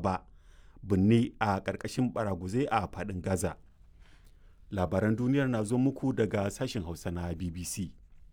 ba binne a ƙarƙashin baraguzai a faɗin gaza labaran duniyar na zo muku daga sashen hausa na bbc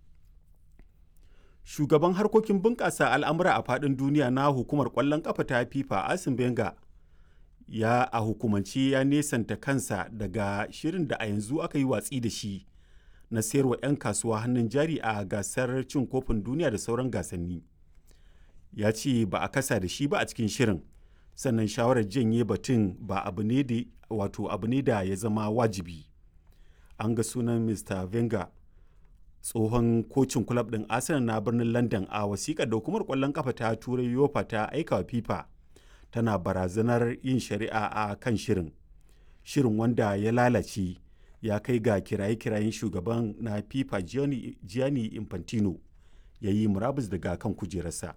shugaban harkokin bunƙasa al'amura a faɗin duniya na hukumar ƙwallon ƙafa ta fifa asim benga ya a hukumance ya nesanta kansa daga shirin da a yanzu aka yi watsi da shi na sayarwa 'yan kasuwa hannun jari a gasar cin kofin duniya da sauran gasanni ya ce ba a kasa da shi ba a cikin shirin sannan shawarar janye batun ba abu ne da wato abu ne da ya zama wajibi an ga sunan mr venga tsohon kocin kulab ɗin arsenal na birnin london a wasiƙar da hukumar ƙwallon kafa ta turai yofa ta aika wa fifa tana barazanar yin shari'a a kan shirin shirin wanda ya lalace ya kai ga kiraye-kirayen shugaban na fifa gianni infantino ya yi murabus daga kan kujerarsa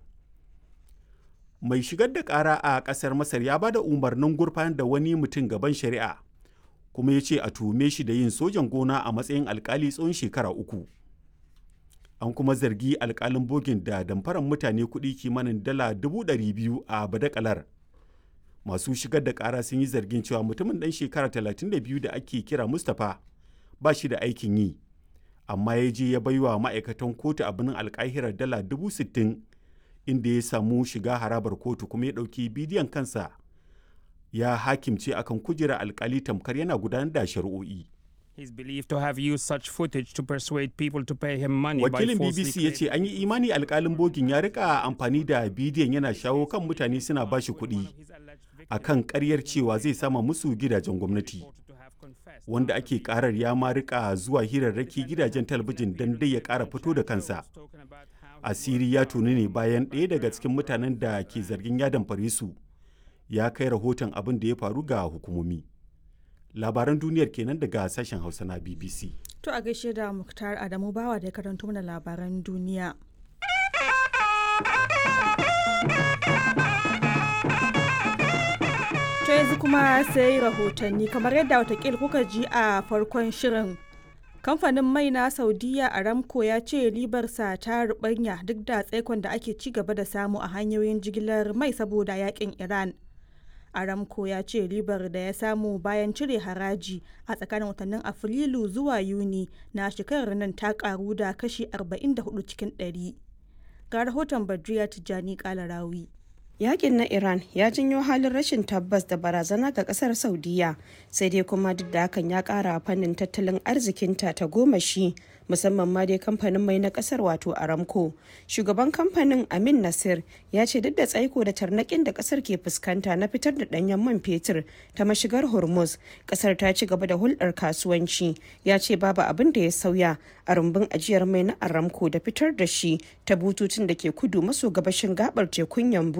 mai shigar da kara a kasar masar ya ba da umarnin gurfanar da wani mutum gaban shari'a kuma ya ce a tuhume shi da yin sojan gona a matsayin alkali tsawon shekara uku an kuma zargi alkalin bogin da damfaran mutane kuɗi kimanin dala dubu biyu a badakalar masu shigar da kara sun yi zargin cewa mutumin ɗan shekara 32 da ake kira mustapha ba shi da aikin yi amma ya je ya baiwa ma'aikatan kotu a birnin alkahirar dala dubu sittin inda ya samu shiga harabar kotu kuma ya ɗauki bidiyon kansa ya hakimce akan kujerar alkali tamkar yana gudanar da shari'o'i. He's believed to have used such footage to persuade people to pay him money Wakilin by BBC ya ce an yi imani alkalin bogin ya rika amfani da bidiyon yana shawo kan mutane suna bashi kuɗi a kan ƙaryar cewa zai sama musu gidajen gwamnati. Wanda ake karar ya ma rika zuwa hirarraki gidajen talabijin don dai ya ƙara fito da kansa. Asiri ya tuni ne bayan ɗaya daga cikin mutanen da ke zargin ya damfare su ya kai rahoton abin da ya faru ga hukumomi. labaran duniyar kenan daga sashen hausa na bbc To a gaishe da Muktar Adamu Bawa da ya karanto mana labaran duniya. To yanzu kuma sai rahotanni kamar yadda watakil kuka ji a farkon shirin. Kamfanin mai na Saudiya Aramco ya ce ribarsa ta rubanya duk da tsaikon da ake ci gaba da samu a hanyoyin jigilar mai saboda yakin Iran. aramco ya ce ribar da ya samu bayan cire haraji a tsakanin watannin afrilu zuwa yuni na shekarar nan ta karu da kashi 44 cikin 100 ga rahoton badriya tijjani kalarawi Yakin na Iran ya janyo halin rashin tabbas da barazana ga kasar Saudiya sai dai kuma duk da hakan ya kara fannin tattalin arzikinta ta goma shi musamman ma dai kamfanin mai na kasar wato Aramco. Shugaban kamfanin Amin Nasir ya ce duk da tsaiko da tarnakin da kasar ke fuskanta na fitar da danyen man fetur ta mashigar Hormuz, kasar ta ci gaba da hulɗar kasuwanci. Ya ce babu abin da ya sauya a rumbun ajiyar mai na Aramco da fitar da shi ta bututun da ke kudu maso gabashin gabar tekun Yambu